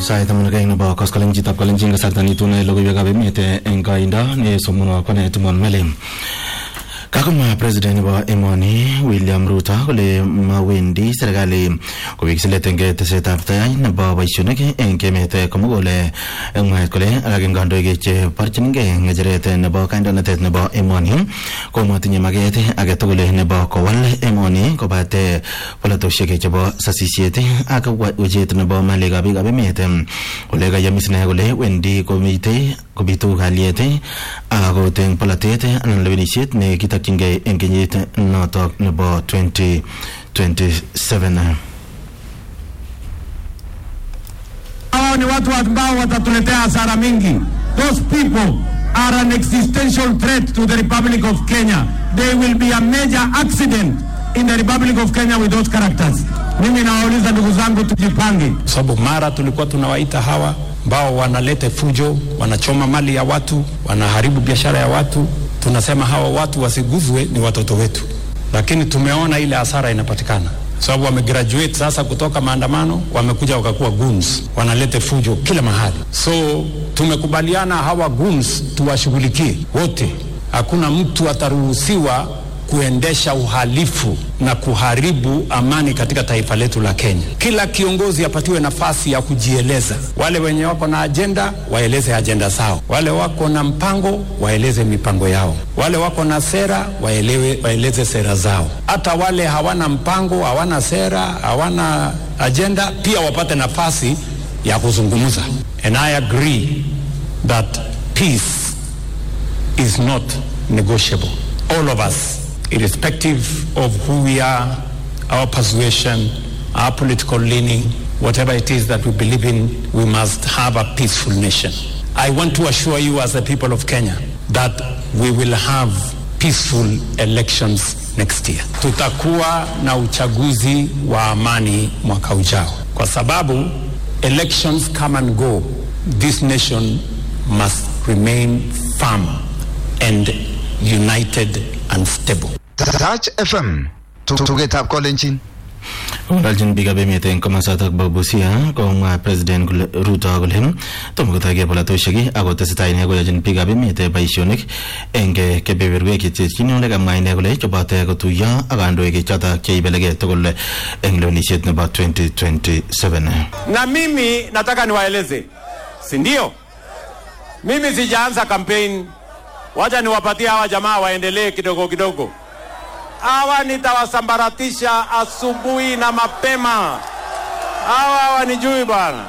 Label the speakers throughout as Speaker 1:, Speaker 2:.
Speaker 1: sait taman ak aeng nebo koskoling chitab kalenjin kasarta nitune logoiwekab emet eng koindo nesomonwo kone Timon Mele kakomwa president nebo emoni William Ruto kole mawendi serikali kowek silet eng tesetab tai nebo boisionik eng emet komugul eng mwaet kole alak eng kandoik cheborchinigei ngecheret nebo kandoinatet nebo emoni ko matinye maket age tugul nebo kowal emoni kobate polatosiek chebo sasisiet ak wechet nebo malikab biikab emet kole kayamis ine kole wendi komitei kobitu kalyet akot eng polatet anan lewenisiet ne kitokyingei eng kenyit notok nebo 2027
Speaker 2: hao ni watu ambao watatuletea hasara mingi. Those people are an existential threat to the Republic of Kenya. They will be a major accident in the Republic of Kenya with those characters. Mimi nawauliza ndugu zangu, tujipange.
Speaker 3: sababu mara tulikuwa tunawaita hawa ambao wanaleta fujo, wanachoma mali ya watu, wanaharibu biashara ya watu. Tunasema hawa watu wasiguzwe, ni watoto wetu, lakini tumeona ile hasara inapatikana sababu wamegraduate sasa kutoka maandamano, wamekuja wakakuwa goons, wanaleta fujo kila mahali. So tumekubaliana hawa goons tuwashughulikie wote, hakuna mtu ataruhusiwa kuendesha uhalifu na kuharibu amani katika taifa letu la Kenya. Kila kiongozi apatiwe nafasi ya kujieleza. Wale wenye wako na ajenda waeleze ajenda zao, wale wako na mpango waeleze mipango yao, wale wako na sera waelewe, waeleze sera zao. Hata wale hawana mpango, hawana sera, hawana ajenda pia wapate nafasi ya kuzungumza. And I agree that peace is not negotiable. All of us, irrespective of who we are, our persuasion, our political leaning, whatever it is that we believe in, we must have a peaceful nation. I want to assure you as the people of Kenya that we will have peaceful elections next year. Tutakuwa na uchaguzi wa amani mwaka ujao, kwa sababu elections come and go. This nation must remain firm and united and stable.
Speaker 4: Touch FM tugetab kolenjin
Speaker 1: Kong'alalchin biikab emet eng komosatak bo Busia komwa president kole Ruto kole tomo kotoi polatosiek ako tesetai ine koyochin biikab emet boisionik eng kebeberwek cheterchin ole kamwa ine kole chobote kotuiyo ak kandoik chotok cheibelekei tugul eng lewenisiet nebo 2027
Speaker 2: Na mimi nataka niwaeleze, si ndio? Mimi sijaanza campaign, wacha niwapatie hawa jamaa waendelee kidogo kidogo. Hawa nitawasambaratisha asubuhi na mapema. Hawa hawanijui bwana,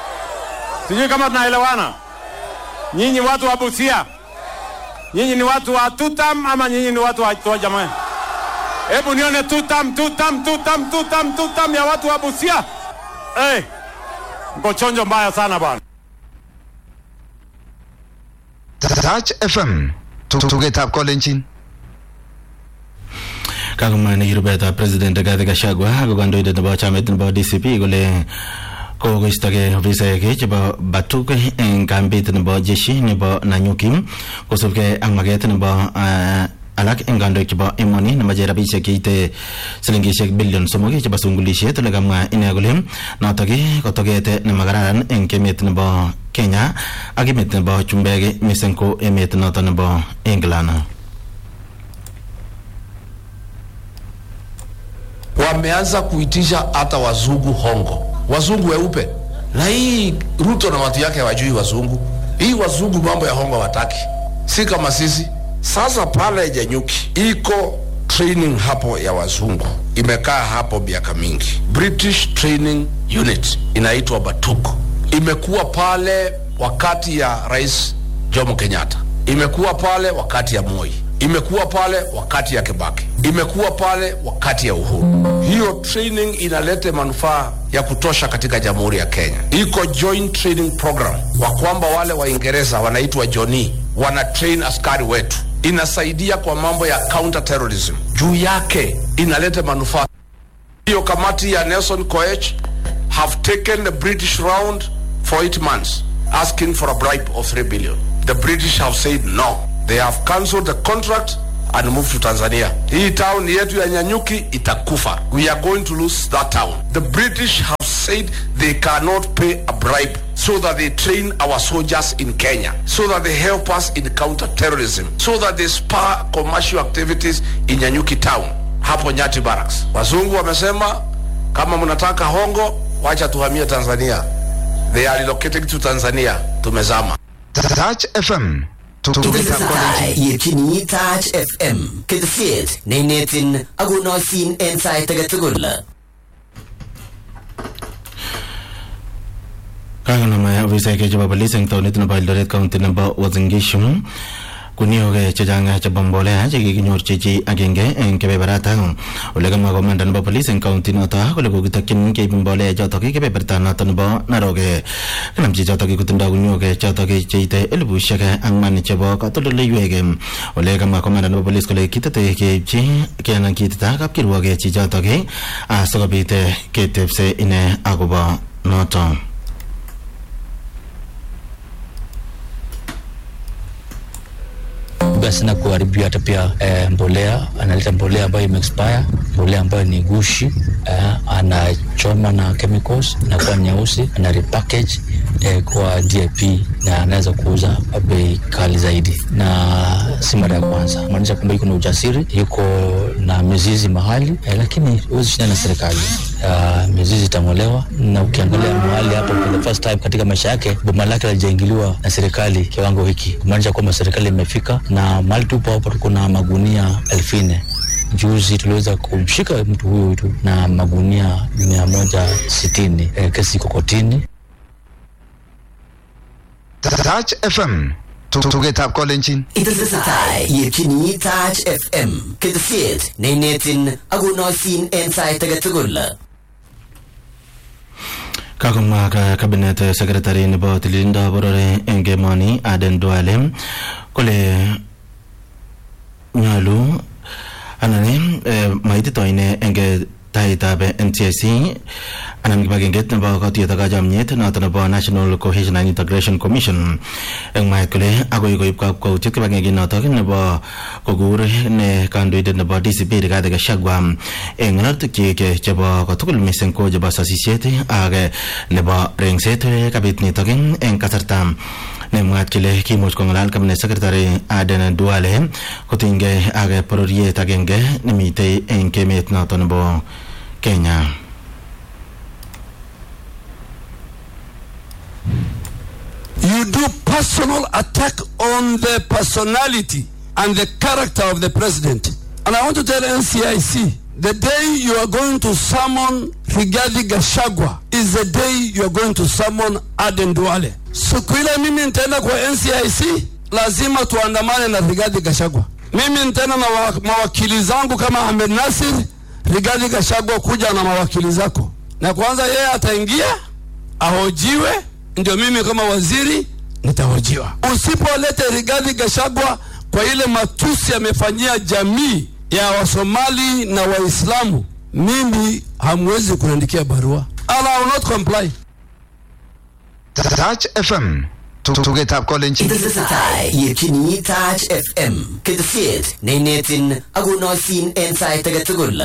Speaker 2: sijui kama tunaelewana. Nyinyi watu wa Busia, nyinyi ni watu wa tutam ama nyinyi ni watu wa wa jamaa? Hebu nione tutam, tutam, tutam, tutam, tutam ya watu wa Busia. Hey, mko chonjo mbaya sana bwana.
Speaker 4: Touch FM tugetab kolenjin
Speaker 1: kakomwa ne kirubetab president Rigathi Gachagua ako kandoindet nebo chamait nebo DCP kole kokoistogei ofisaek chebo batuk eng kambit nebo jeshi nebo Nanyuki kosubkei ak maket nebo ah, alak eng kandoik chebo emoni nemoche rabisiek cheite silingisiek bilion somok chebo sungulisiet ole kamwa ine kole notok ko toket nemakararan eng emet nebo Kenya ak emet nebo chumbek mising ko emet noto nebo England
Speaker 5: wameanza kuitisha hata wazungu hongo, wazungu weupe. Na hii Ruto na watu yake hawajui wazungu. Hii wazungu mambo ya hongo wataki, si kama sisi. Sasa pale Janyuki iko training hapo ya wazungu, imekaa hapo miaka mingi. British Training Unit inaitwa Batuk, imekuwa pale wakati ya Rais Jomo Kenyatta, imekuwa pale wakati ya Moi, imekuwa pale wakati ya Kibaki, imekuwa pale wakati ya Uhuru. Hiyo training inaleta manufaa ya kutosha katika Jamhuri ya Kenya. Iko joint training program wa kwamba wale Waingereza wanaitwa Johnny wana train askari wetu, inasaidia kwa mambo ya counter terrorism. Juu yake inaleta manufaa hiyo kamati ya Nelson Koech have taken the British round for eight months asking for a bribe of 3 billion. The British have said no. They have cancelled the contract and move to Tanzania. Hii town yetu ya Nyanyuki itakufa. We are going to lose that town. The British have said they cannot pay a bribe so that they train our soldiers in Kenya, so that they help us in counter-terrorism, so that they spur commercial activities in Nyanyuki town, hapo Nyati Barracks. Wazungu wamesema kama mnataka hongo, wacha tuhamie Tanzania. They are relocating to Tanzania. Tumezama.
Speaker 4: Touch FM. Tugetab kolenjin.
Speaker 6: yetyini Touch FM ketesiet neinetin akonoisin en sait age tugul
Speaker 1: kakonam ofisaek chebo polis eng taunit nebo Eldoret county nebo Uasin Gishu kuniok chechang chebo mbolea chekikinyorchi chi agenge eng kebeberata ole kamwa komanda nebo polis eng county noto kole kokitokyin keib mbolea chotok kebeberta noto nebo Narok kanam chichotok kotindoi kuniok chotok cheite elibushek ang'wan chebo katoldoleiwek ole kamwa komanda nebo polis kole kitete keibchi kenan kitita kapkirwok chichotok asikobit ketebse ine akobo noto
Speaker 7: basi na kuharibia hata pia eh, mbolea analeta mbolea ambayo imeexpire mbolea ambayo ni gushi eh, anachoma na chemicals inakuwa nyeusi ana repackage eh, kwa DIP na anaweza kuuza kwa bei kali zaidi, na si mara ya kwanza, maanisha kwamba yuko na ujasiri, yuko na mizizi mahali eh, lakini huwezi shindana na serikali. Uh, mizizi itang'olewa, na ukiangalia mahali hapo for the first time katika maisha yake boma lake halijaingiliwa na serikali kiwango hiki, kumaanisha kwamba serikali imefika, na mahali tupo hapo kuna magunia elfu nne Juzi tuliweza kumshika mtu huyu tu na magunia mia moja sitini. E, kesi iko kotini.
Speaker 4: Touch FM. Tugetab kolenjin.
Speaker 6: itesetai yetyini Touch FM ketesiet neinetin akonoisin en sait age tugul
Speaker 1: kakomwa ka cabinet secretary nebo tililindo boror eng emoni Aden Duale kole nyolu anan eh, maitito ine eng taitab NTSC anan kibagenget nebo katuyet ak kachomyet noto nebo National Cohesion and Integration Commission eng mwaet kole agoi koib kakwautiet kibagenge notok nebo kokur ne kandoindet nebo DCP Rigathi Gachagua eng ng'alalutik chebo kotugul mising ko chebo sasisiet ak nebo rengset kabit nitok eng kasarta nemwaat kele kimuch kong'alal cabinet secretary Aden Duale kotinygei ak bororiet agenge nemitei eng emet noto nebo Kenya.
Speaker 8: you do personal attack on the personality and the character of the president. And I want to tell NCIC, the day you are going to summon Rigathi Gachagua is the day you are going to summon Aden Duale. Siku ile mimi nitaenda kwa NCIC, lazima tuandamane na Rigathi Gachagua. Mimi nitaenda na wa, mawakili zangu kama Ahmed Nasir, Rigathi Gachagua kuja na mawakili zako, na kwanza yeye ataingia ahojiwe, ndio mimi kama waziri nitahojiwa. Usipolete Rigathi Gachagua kwa ile matusi amefanyia jamii ya Wasomali na Waislamu, mimi hamwezi kuniandikia barua. And I will not comply.
Speaker 4: Touch FM. Tugetab kolenjin.
Speaker 6: itesetai yetyini Touch FM ketesiet neinetin akonoisin en sait age tugul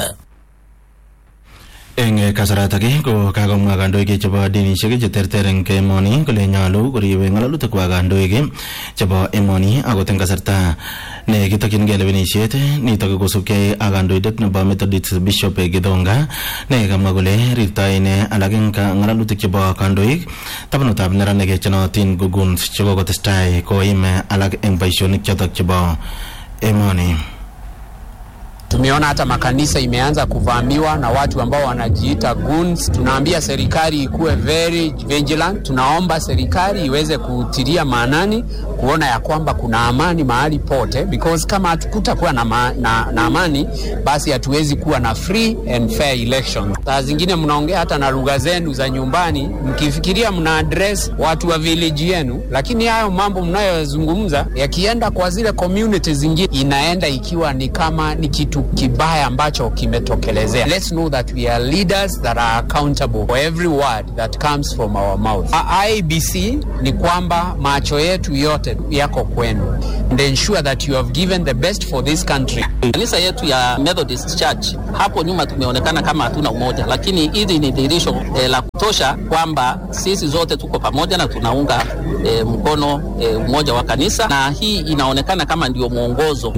Speaker 1: eng kasaratak ko kakomwa kandoik chebo dinishek cheterter eng emoni kole nyolu koribe ng'alalutik kwak kandoik chebo emoni akot eng kasarta ne kitokyingei lewenisiet nitok kosubkei ak kandoindet nebo Methodist Bishop Githonga ne kamwa kole rirtoi ine alak eng ng'alalutik chebo kandoik tabanutab neranik chenootin guguns chekokotestai koim alak eng boisionik chotok chebo emoni
Speaker 9: Tumeona hata makanisa imeanza kuvamiwa na watu ambao wanajiita goons. Tunaambia serikali ikuwe very vigilant. Tunaomba serikali iweze kutilia maanani kuona ya kwamba kuna amani mahali pote, because kama hatukutakuwa na, ma, na, na amani basi hatuwezi kuwa na free and fair election. Saa zingine mnaongea hata na lugha zenu za nyumbani mkifikiria mna address watu wa village yenu, lakini hayo mambo mnayozungumza yakienda kwa zile community zingine inaenda ikiwa ni kama ni kitu kitu kibaya ambacho kimetokelezea. Let's know that we are leaders that are accountable for every word that comes from our mouth. A- IBC ni kwamba macho yetu yote yako kwenu and ensure that you have given the best for this country.
Speaker 10: Kanisa yetu ya Methodist Church hapo nyuma tumeonekana kama hatuna umoja, lakini hili ni dhihirisho eh, la kutosha kwamba sisi zote tuko pamoja na tunaunga eh, mkono eh, umoja wa kanisa, na hii inaonekana kama ndio mwongozo.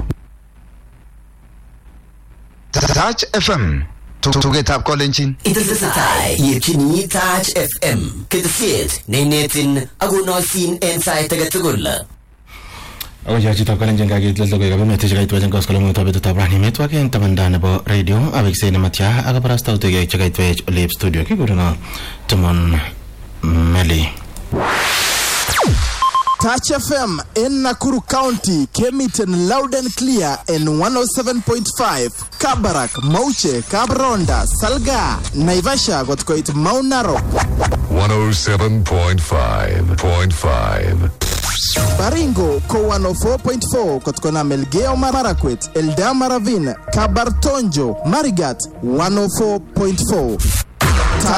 Speaker 4: Touch FM. Tugetab kolenjin.
Speaker 6: Itesetai yetyini Touch FM ketesiet neinetin akonoisin en sait age tugul.
Speaker 1: ako yo chitab kalenjin kakiit logoiwek ab emet chekaitwech eng koskoleng'utab betutab rani metwak eng tabanda nebo radio awekse nematya ak kabarastautik chekaitwech olep studio kikurono Timon Meli
Speaker 11: Touch FM in Nakuru County came it in loud and clear in 107.5. Kabarak, Mauche, Kabronda, Salga, Naivasha got quite Mount Narok.
Speaker 12: 107.5.5.
Speaker 11: Baringo ko 104.4 kutokana Melgeo Marakwet, Eldama Ravine, Kabartonjo, Marigat 104.4.